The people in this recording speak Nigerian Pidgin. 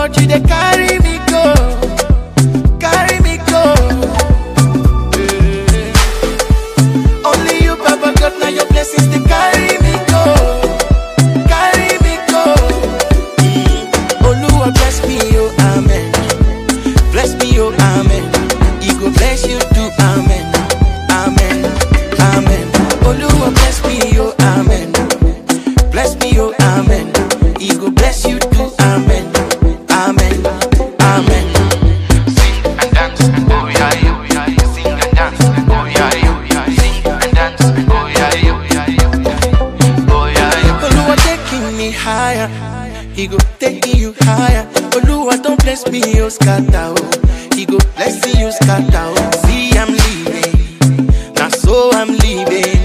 God, you dey carry me go, carry me go. Eh. Only you, Baba God, now your blessings they carry me go, carry me go. Mm. Oluwa bless me, oh amen. Bless me, oh amen. He go bless you too, amen, amen, amen. Oluwa bless me, oh amen. Bless me, oh amen. He go bless you too, amen, amen, amen. Sing and dance, oh yeah, oh yeah. Sing and dance, oh yeah, oh yeah. Sing and dance, oh yeah, oh yeah. Oh yeah, Oluwa taking me higher. He go taking you higher. Oluwa don't bless me, oh scatter. Oh. He go bless you, scatter. Oh. See, I'm leaving. Now so I'm leaving.